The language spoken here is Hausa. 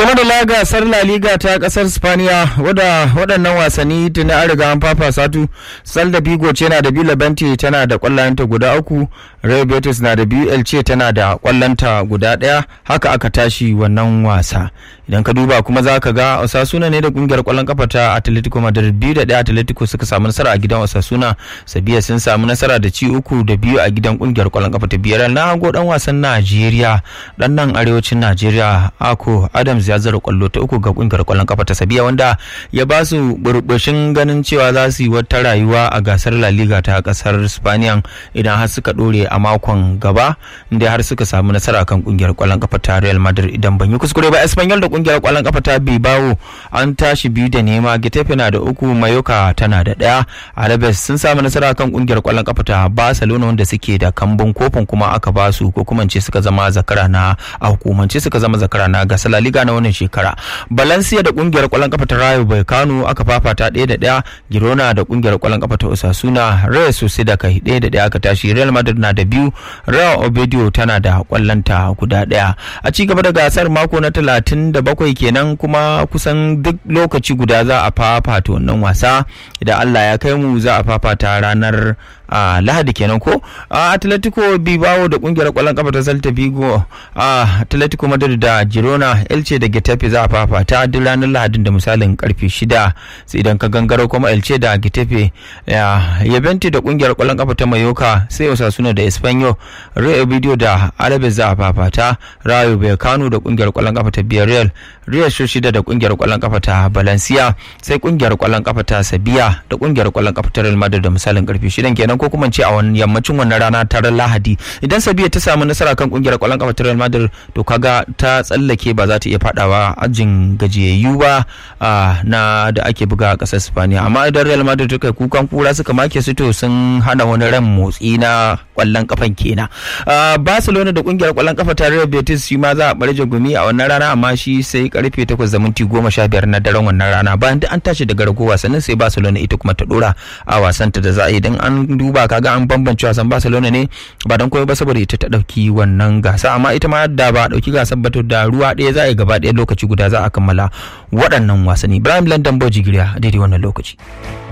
game da gasar La Liga ta kasar Spaniya wadda waɗannan wasanni tuni an riga an fafa satu Salda Vigo ce na da biyu Labenti tana da ƙwallonta guda uku Real Betis na da biyu Elche tana da ƙwallonta guda ɗaya haka aka tashi wannan wasa idan ka duba kuma za ka ga Osasuna ne da kungiyar ƙwallon kafa ta Atletico Madrid biyu da ɗaya Atletico suka samu nasara a gidan Osasuna Sabiya sun samu nasara da ci uku da biyu a gidan kungiyar ƙwallon kafa ta biyar na hago dan wasan Najeriya dan nan arewacin Najeriya Ako Adams ya zara kwallo ta uku ga kungiyar kwallon kafa ta Sabiya wanda ya ba su burbushin ganin cewa za su yi wata rayuwa a gasar La Liga ta kasar Spaniya idan har suka dore a makon gaba inda har suka samu nasara kan kungiyar kwallon kafa ta Real Madrid idan ban yi kuskure ba Espanyol da kungiyar kwallon kafa ta Bilbao an tashi biyu da nema Getafe na da uku Mayoka tana da daya Alaves sun samu nasara kan kungiyar kwallon kafa ta Barcelona wanda suke da kambun kofin kuma aka ba su ko kuma ce suka zama zakara na a hukumance suka zama zakara na gasar La Liga na wannan shekara Valencia da kungiyar kwallon kafa ta Rayo Vallecano aka fafata ɗaya da ɗaya Girona da kungiyar kwallon kafa ta Osasuna Real Sociedad kai ɗaya da ɗaya aka tashi Real Madrid na da biyu Real Obedio tana da kwallonta guda ɗaya a ci gaba da gasar mako na talatin da bakwai kenan kuma kusan duk lokaci guda za a fafata wannan wasa idan Allah ya kai mu za a fafata ranar a lahadi kenan ko a atletico bilbao da kungiyar kwallon kafa ta celta vigo a atletico madrid da girona elche da getafe za a fafata duk ranar lahadin da misalin karfe shida sai idan ka gangaro kuma elche da getafe yabenti da kungiyar kwallon kafa ta mayoka sai osasuna da espanyol real video da alaves za a fafata rayo vallecano da kungiyar kwallon kafa ta villarreal real shida da kungiyar kwallon kafa ta valencia sai kungiyar kwallon kafa ta sabia da kungiyar kwallon kafa ta real madrid da misalin karfe shidan kenan ko kuma ce a wani yammacin wannan rana ta lahadi idan sabiya ta samu nasara kan kungiyar kwallon kafa ta real madrid to kaga ta tsallake ba za ta iya fadawa ajin gajiyayyu ba na da ake buga a kasar spaniya amma idan real madrid ta kai kukan kura suka make su to sun hana wani ran motsi na kwallon kafan kenan barcelona da kungiyar kwallon kafa ta real betis shi ma za a barje gumi a wannan rana amma shi sai karfe 8 da minti 15 na daren wannan rana bayan da an tashi daga rago wasannin sai barcelona ita kuma ta dora a wasanta da za a yi idan an duba kaga an bambance wasan Barcelona ne ba don koyo ba saboda ita ta dauki wannan gasa amma ita ma da ba dauki gasar ba to da ruwa ɗaya za a yi gaba ɗaya lokaci guda za a kammala waɗannan wasanni Ibrahim London Bojigiriya daidai wannan lokaci.